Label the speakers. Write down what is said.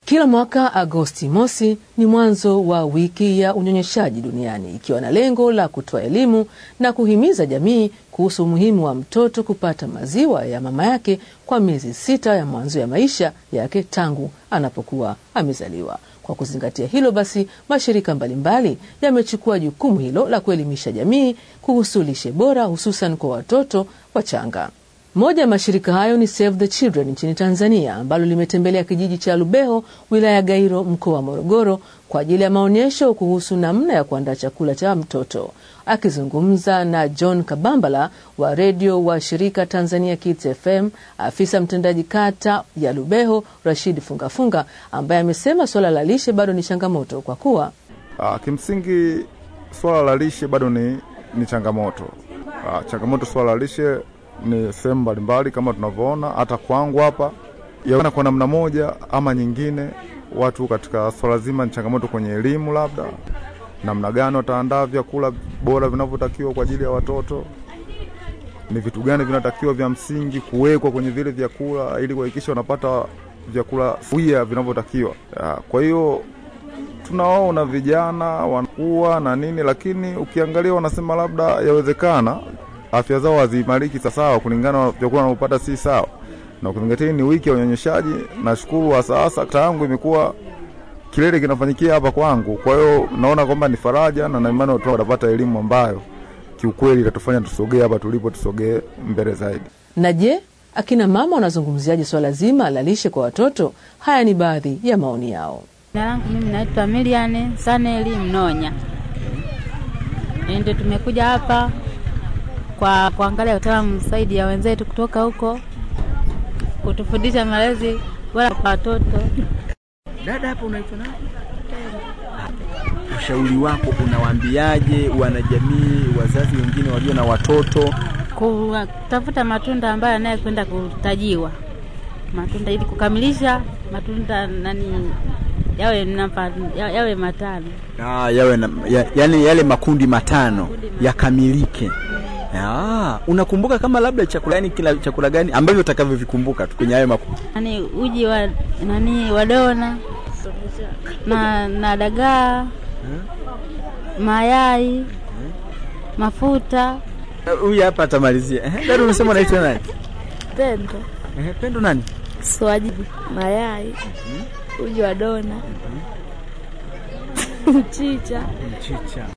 Speaker 1: Kila mwaka Agosti mosi ni mwanzo wa wiki ya unyonyeshaji duniani ikiwa na lengo la kutoa elimu na kuhimiza jamii kuhusu umuhimu wa mtoto kupata maziwa ya mama yake kwa miezi sita ya mwanzo ya maisha yake tangu anapokuwa amezaliwa. Kwa kuzingatia hilo basi, mashirika mbalimbali yamechukua jukumu hilo la kuelimisha jamii kuhusu lishe bora hususan kwa watoto wachanga. Moja ya mashirika hayo ni Save the Children nchini Tanzania ambalo limetembelea kijiji cha Lubeho wilaya ya Gairo mkoa wa Morogoro kwa ajili ya maonyesho kuhusu namna ya kuandaa chakula cha mtoto. Akizungumza na John Kabambala wa redio wa shirika Tanzania Kids FM, afisa mtendaji kata ya Lubeho Rashid Fungafunga ambaye amesema suala la lishe bado ni changamoto kwa kuwa
Speaker 2: Ah, kimsingi swala la lishe bado ni, ni changamoto. Ah, changamoto swala la lishe ni sehemu mbalimbali kama tunavyoona hata kwangu hapa yaona kwa namna moja ama nyingine, watu katika swala zima ni changamoto kwenye elimu, labda namna gani wataandaa vyakula bora vinavyotakiwa kwa ajili ya watoto, ni vitu gani vinatakiwa vya msingi kuwekwa kwenye vile vyakula ili kuhakikisha wanapata vyakula sawia vinavyotakiwa. Ah, Kwa hiyo tunawaona vijana wanakuwa na nini, lakini ukiangalia wanasema labda yawezekana afya zao haziimariki sawasawa kulingana na vyakula wanavyopata si sawa, na ukizingatia ni wiki ya unyonyeshaji. Nashukuru wa sasa kata yangu imekuwa kilele kinafanyikia hapa kwangu, kwa hiyo naona kwamba ni faraja na na imani watu watapata elimu ambayo kiukweli itatufanya tusogee hapa tulipo, tusogee mbele zaidi.
Speaker 1: na je, akina mama wanazungumziaje swala zima la lishe kwa watoto? Haya ni baadhi ya maoni yao.
Speaker 3: Jina langu mimi naitwa Milian Saneli Mnonya. Ndio tumekuja hapa kwa kuangalia utaalamu zaidi ya wenzetu kutoka huko kutufundisha malezi bora kwa watoto.
Speaker 4: Dada hapo unaitwa nani? Ushauri wako unawaambiaje wanajamii, wazazi wengine walio na watoto?
Speaker 3: Kutafuta matunda ambayo anayekwenda kutajiwa matunda ili kukamilisha matunda nani yawe namba, ya- yawe matano.
Speaker 4: Ah, yawe na, ya, yani yale makundi matano yakamilike. Ah, unakumbuka kama labda chakula yani kila chakula gani ambavyo utakavyovikumbuka tu kwenye hayo makundi?
Speaker 3: Nani uji wa nani wa dona na, na dagaa mayai mafuta
Speaker 4: Huyu hapa atamalizia. Eh, dada unasema unaitwa nani?
Speaker 5: Pendo,
Speaker 4: Eh, Pendo nani?
Speaker 5: swajibu, mayai, uji wa dona, mchicha.
Speaker 4: Mchicha.